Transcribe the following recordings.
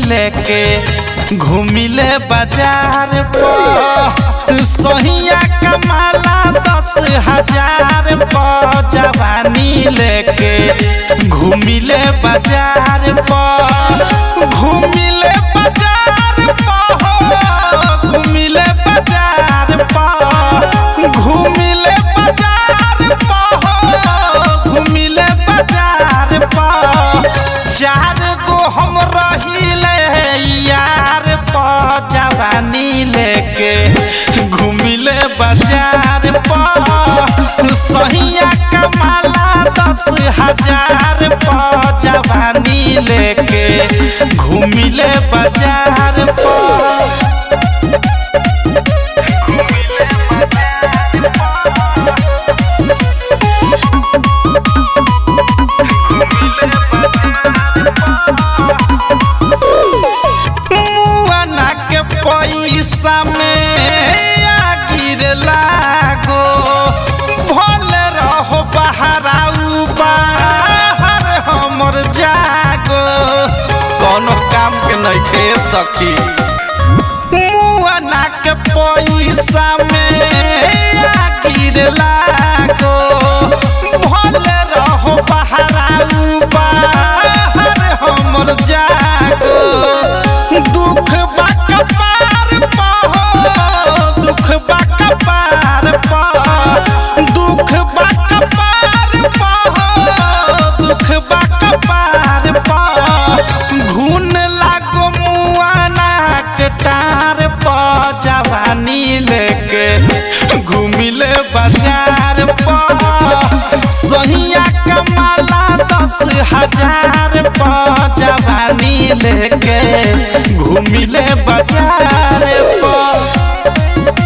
लेके घूमिले बाजार पर सहिया कमाला दस हजार पर जवानी लेके घूमिले बाजार पर घूमिले बाजार पर घूमिले बाजार पर घूमिले बाजार पर घूमिले बाजार पर चार गो हम रहिले यार पर जवानी लेके घूमिले बाजार पर सहिया कमाला दस हजार पर जवानी लेके घूमिले बाजार पर मुआना के पैसा में आ गिर लागो भल रहो बहराऊ बाहर हमर जागो कोनो काम के नहीं खे सकी मुआना के पैसा में आ गिर लागो भल रहो बहराऊ बाहर हमर जागो दुख बा कपार पाहो दुख बा कपार पाहो दुख बा कपार पाहो दुख बा कपार पाहो घून लागो मुआना के टार प जवानी लेके घूमिले बाजार पर सहिया कमाला दस हजार पर जवानी लेके घूमिले बाजार पर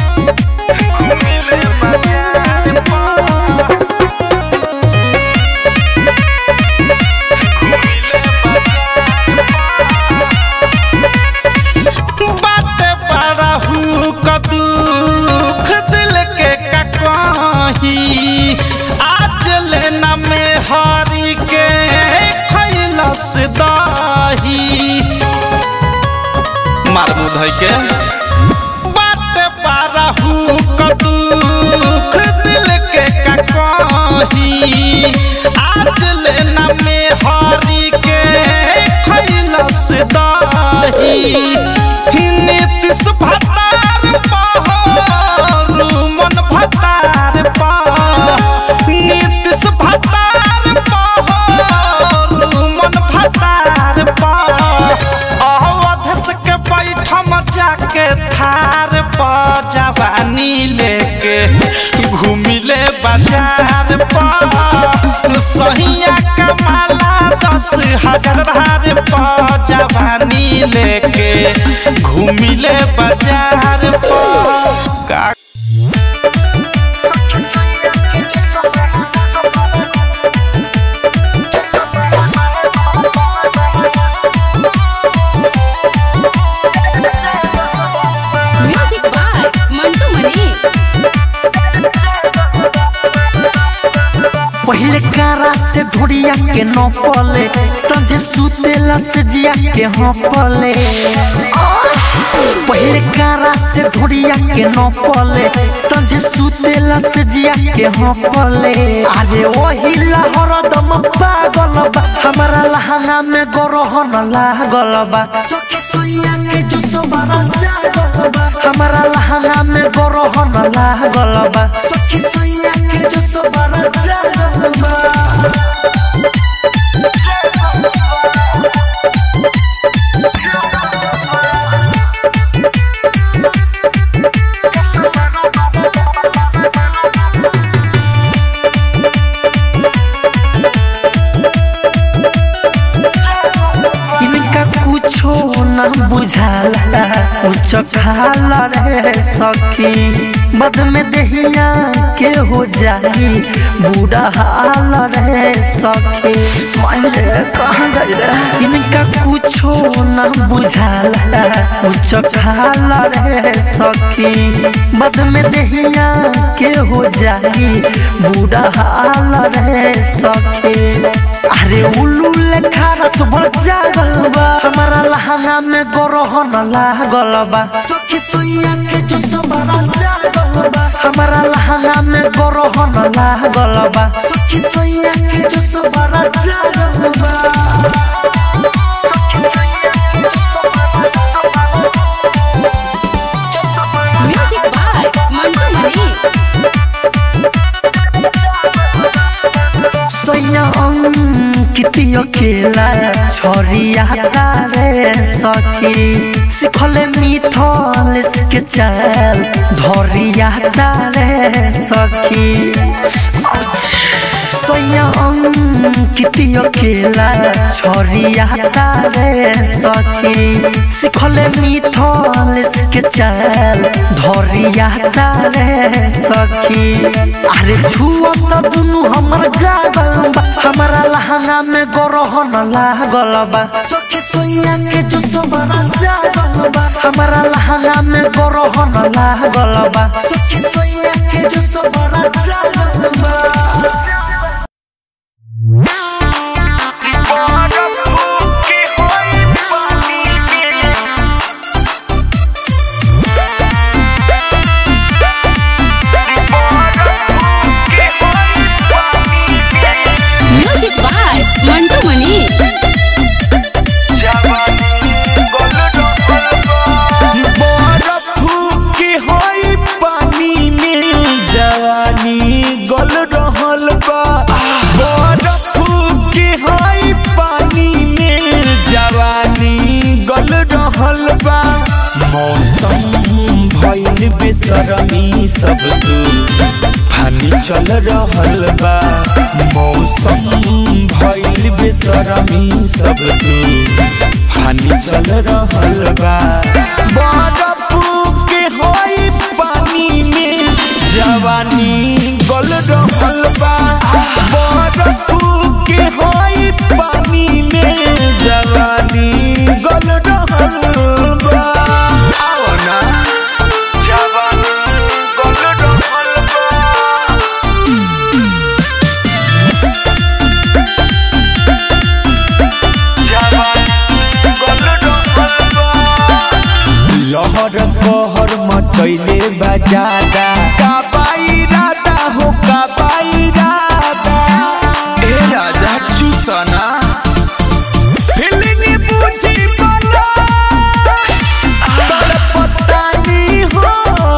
बाटे बड़ा हूँ का दुख दिल के का कही आज लेना में हरी के खैलस दही मार मुधई के बाटे बड़ा हूँ का दुख दिल के का कही आज लेना में हरी के खैलस दही नीतीश भतार पाहो मन भतार पाहो नीतीश भतार पाहो मन भतार पाहो अवधस के बैठम जाके थार प जवानी लेके घूमिले बाजार पर सहिया कमाला दस हजार पर जवानी लेके घूमिले बाजार पर का म्यूजिक बाय मंटू मनी पहले कारा से ढोड़िया के न पले संझे सुतेला से जिया के हाँ पले पहले कारा से ढोड़िया के न पले संझे सुतेला से जिया के हाँ पले अरे वही लहर दम पागल बा हमारा लहंगा में गरहन लागल बा सखी सोइया के जो सोबारा जागल बा हमारा लहंगा में गरहन लागल बा सखी सोइया के जो सोबारा जागल बा इनका कुछो न बुझाला कुछ खाला रे सखी बद में दहिया के हो जाई बूढ़ा हाल रे सखी मायरे कहाँ जाई रे इनका कुछो ना बुझाला कुछ खाला रे सखी बद में दहिया के हो जाई बूढ़ा हाल रे सखी अरे उल्लू लेखा रात भर जागल बा हमारा लहंगा में गरहन लागल बा सखी सोइया के जो सबरा जागल बा हमारा लहंगा में गरहन लागल बा सखी सोइया के जो सबरा जागल बा म्यूजिक बाय मंटू मनी सोइया कितियो खेला छोरिया रे सखी सिखले मिथल के चाल धरिया रे सखी सोइया कितियो खेला छोरिया रे सखी सिखले मिथल के चाल धरिया रे सखी अरे छुआ त दुनु हमर गागल बा हमारा लहंगा में गरहन लागल बा सखी सोइया के जो सबरा जागल बा हमारा लहंगा में गरहन लागल बा सखी सोइया के जो सबरा जागल बा म्यूजिक बाय मंटू मनी बरफ के होई पानी में जवानी गल रहल बा बरफ के होई पानी में जवानी गल रहल बा मौसम भइल बेसरमी सब तू फानी चल रहल बा मौसम भइल बेसरमी सब तू फानी चल रहल बा बरफ के होई पानी में जवानी गल रहल बा बरफ के होई पानी में जवानी गल रहल बा आओ ना जवानी गल रहल बा लहर कहर मचैले बजादा काबाई राधा हो काबाई राधा ए राजा चुसना फिल्मी बुझी बला तोर पतानी हो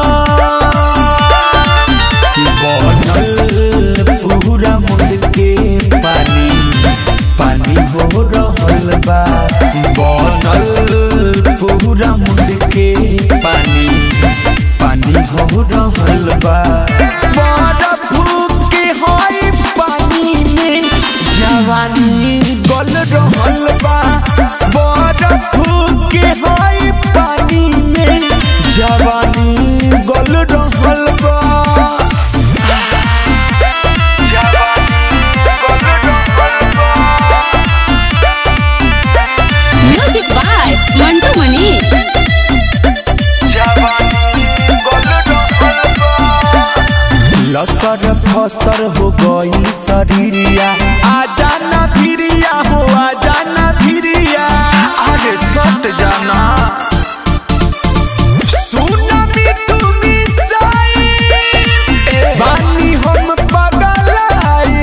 बनल पूरा मुंड के पानी पानी हो रहल बा बनल पूरा मुंड के पानी पानी हो रहल बा बरफ के होई पानी में जवानी गल रहल बा बरफ के होई पानी में जवानी गल रहल बा म्यूजिक बाय मंटू मनी लसर फसर हो गई शरीरिया आजा ना भिरिया हो आजा ना भिरिया अरे सट जाना सुना मिठू मिसाई बानी हम पगलाई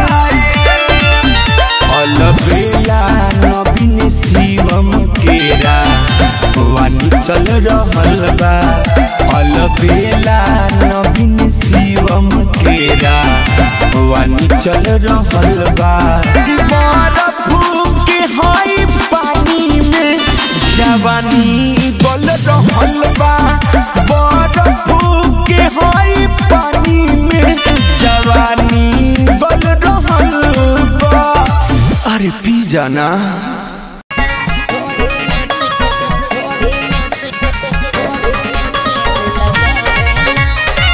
अलबेला नवीन शिवम केरा वानी चल रहल बा अलबेला नवीन शिवम केरा वानी चल रहल बा बरफ के होई पानी में जवानी गल रहल बा बरफ के होई पानी में जवानी गल रहल बा अरे पी जाना Thank you.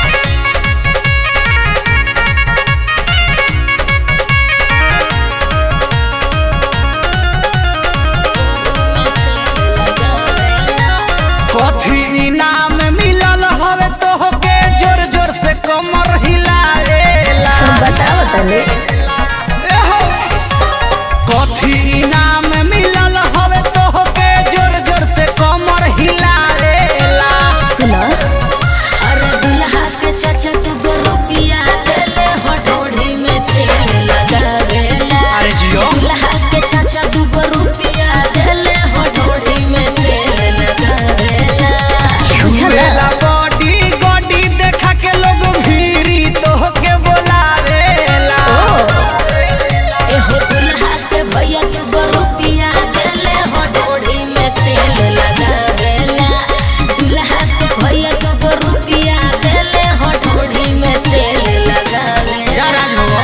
चाचा तू गो रुपिया देले हटोड़ी में तेल लगावेला अरे जियो दुल्हा के चाचा तू गो रुपिया देले हटोड़ी में तेल लगावेला छुएला बॉडी गॉडी देखा के लोग भीरी तोहके बोलावेला एहो दुल्हा के भैया तू गो रुपिया देले हटोड़ी में तेल लगावेला दुल्हा के भैया तू गो रुपिया देले हटोड़ी में तेल लगावेला जा राज भगवा।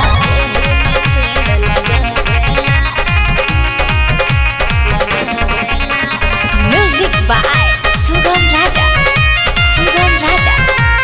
म्यूजिक बाय सुगम राजा सुगम राजा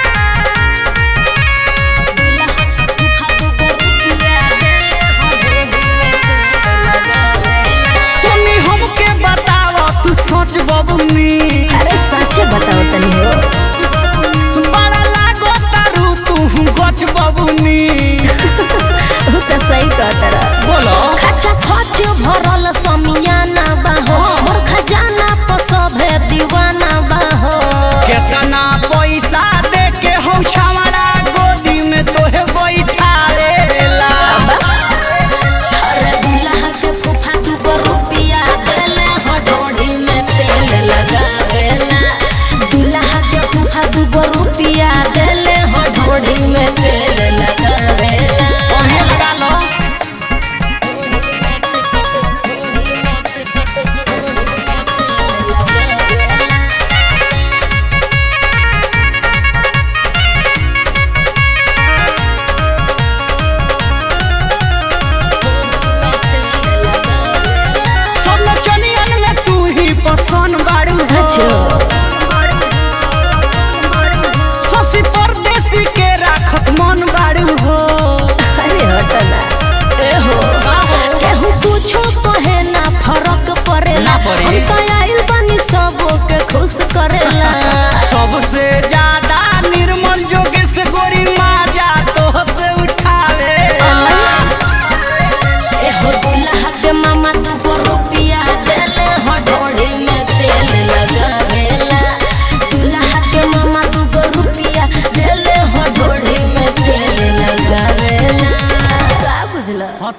तनी हमके बताव तू सोच बबुनी अरे सच्चे बताओ तनी हो बड़ा लागो तारू तू गच बबुनी उ त सही कहतर बोलो खचा खच भरल समियाना बाहो मोर खजाना पर सभे दीवाना बाहो केतना पैसा दे के हो छावड़ा गोदी में तोहे बैठावेला अरे दुल्हा के फूफा तू को रुपिया देले हडोड़ी में तेल लगावेला दुल्हा के फूफा तू को रुपिया देले हडोड़ी में तेल लगावेला ओहे लगा लो सब नचनियन में तू ही पसंद बाड़ू हो। सचो शशि परदेसी के राखत मन बाड़ू हो अरे हटना ए हो केहू कुछो कहे ना फरक पड़ेला ना पड़ी। हम तो आइल बानी सबो के खुश करेला सबसे ज्यादा निर्मल जोगेश गोरी माजा तो से उठावे ए हो दुल्हा के मामा तू को रुपिया देले हडोड़ी में तेल लगावेला दुल्हा के मामा तू को रुपिया देले हडोड़ी में तेल लगावेला का बुझला